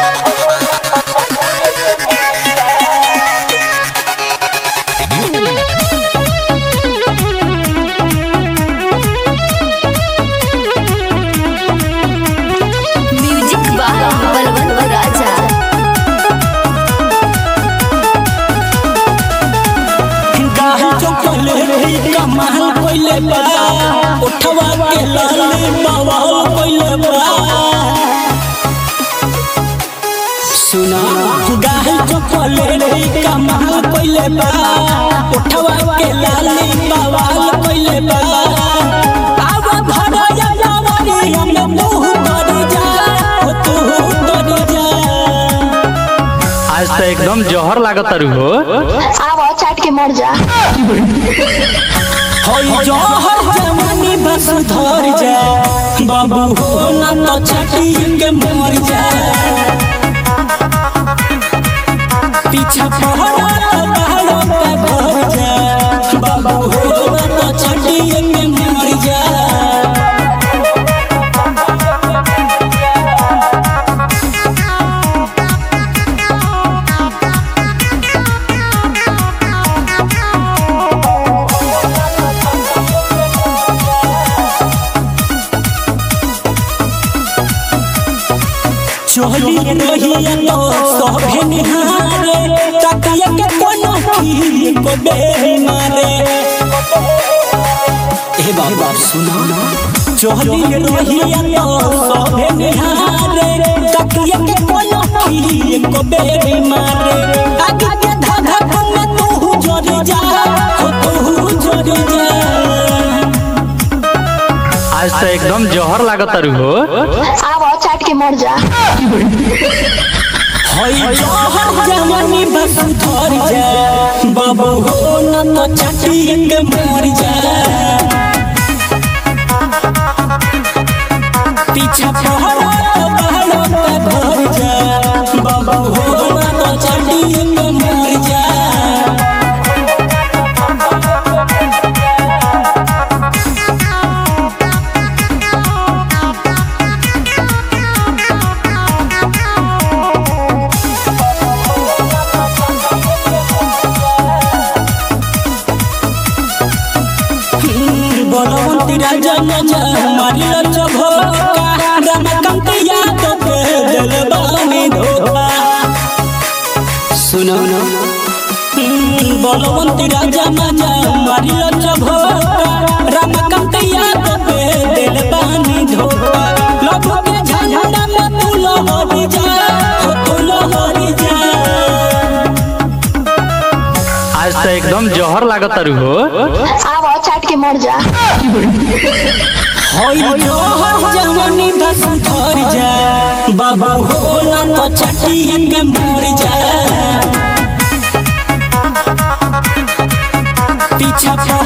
music by Balwant Raja गाही चौकले कमाल कोइले बा उठवा के लाल बवाल कोइले बा सुना गाही चौकले कमाल कोइले बा उठवा के लाल बवाल कोइले बा आवा भरया जावरी हम मुंह कर जा ओ तू कर जा आज तो एकदम जहर लागत तारू हो आव चाट के मर जा होई जहर जवानी बस धर जा बाबू हो ना तो छठी के मर जा पीछा पहरा तो पहाड़ों पे घर जा बाबू हो ना तो छठी के मर जा चोली रहिया तो सभे निहारे तकिया के कोनो की को बे मारे ए बाबा सुना चोली रहिया तो सभे निहारे तकिया के कोनो की को बे मारे आगे के धाधा में तू जोड़ जा हो तू जोड़ जा आज तो एकदम जहर लागत तारू हो आव चाट के मर जा होई जहर जवानी बस धर जा बाबू हो न तो छठी के मर जा पीछा पहरा तो पहाड़ों पे घर जा बाबू हो न तो छठी के मर जा बलवंती राजा नजा मारिल चभोका रमकंत याद पे दिल बानी धोखा सुनो ना बलवंती राजा नजा मारिल चभोका रमकंत याद पे दिल बानी धोखा लबू के झंडा में तू लहरी जा हो तू लहरी जा आज तो एकदम जहर लागत तारू हो आव चाट के मर जा होई जोहर जवानी बस धर जा बाबा हो ना तो छठी के मर जा पीछा